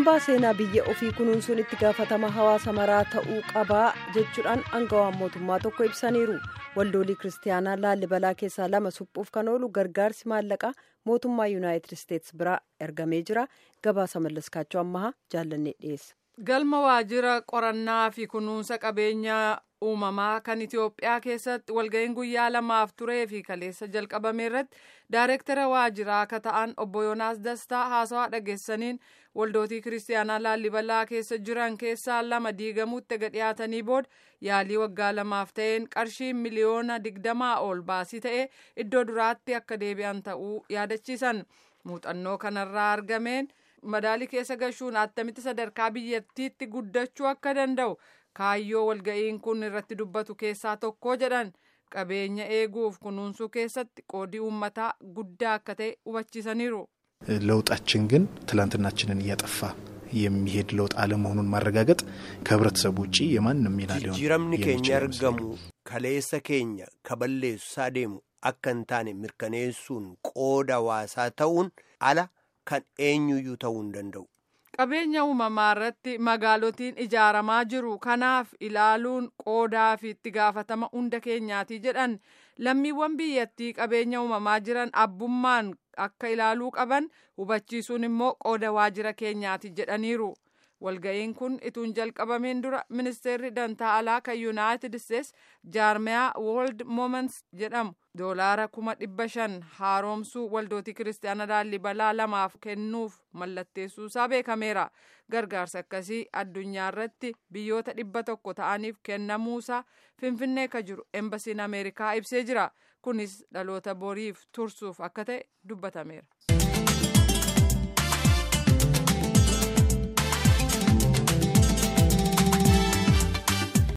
hambaa seenaa biyya ofii kunuunsuun itti gaafatama hawaasa maraa ta'uu qabaa jechuudhaan aangawaan mootummaa tokko ibsaniiru waldoolii kiristaanaa laallibalaa keessaa lama suphuuf kan oolu gargaarsi maallaqaa mootummaa yuunaayitid isteetsi biraa ergamee jira gabaasa mallaskaachoo ammahaa jaallannee dhiyeessa. galma waajjira qorannaa fi kunuunsa qabeenyaa uumamaa kan itiyoophiyaa keessatti walga'iin guyyaa lamaaf turee fi kaleessa jalqabame irratti daayireektara waajjiraa akka ta'an obbo yoonaas dastaa haasawaa dhageessaniin waldootii kiristaanaa laallibalaa keessa jiran keessaa lama diigamuutti ega dhiyaatanii booda yaalii waggaa lamaaf ta'een qarshii miliyoona digdamaa ol baasii ta'ee iddoo duraatti akka deebi'an ta'uu yaadachiisan muuxannoo kanarraa argameen. madaalii keessa gashuun attamitti sadarkaa biyyattiitti guddachuu akka danda'u kaayyoo walga'iin kun irratti dubbatu keessaa tokko jedhan qabeenya eeguuf kunuunsuu keessatti qoodii uummataa guddaa akka ta'e hubachiisaniiru. ለውጣችን ግን ትላንትናችንን እያጠፋ የሚሄድ ለውጥ አለመሆኑን ማረጋገጥ ከህብረተሰቡ ውጭ የማንም ሚና ሊሆን jijjiiramni keenya argamu kaleessa keenya kaballeessu deemu akka hin taane mirkaneessuun qooda hawaasaa ta'uun ala kan eenyuyyuu ta'uu hin danda'u. qabeenya uumamaa irratti magaalotiin ijaaramaa jiru kanaaf ilaaluun qoodaa fi itti gaafatama hunda keenyaati jedhan lammiiwwan biyyattii qabeenya uumamaa jiran abbummaan akka ilaaluu qaban hubachiisuun immoo qooda waajjira keenyaati jedhaniiru. walga'iin kun ituun jalqabameen dura ministeerri dantaa alaa kan yuunaayitid isteetsi jaarmiyaa woorld mooments jedhamu doolaara kuma dhibba shan haaromsuu waldootii kiristaana laallibalaa lamaaf kennuuf mallatteessuusaa beekameera gargaarsa akkasii addunyaa irratti biyyoota dhibba tokko ta'aniif kennamuusaa finfinnee ka jiru embasiin ameerikaa ibsee jira kunis dhaloota boriif tursuuf akka ta'e dubbatameera.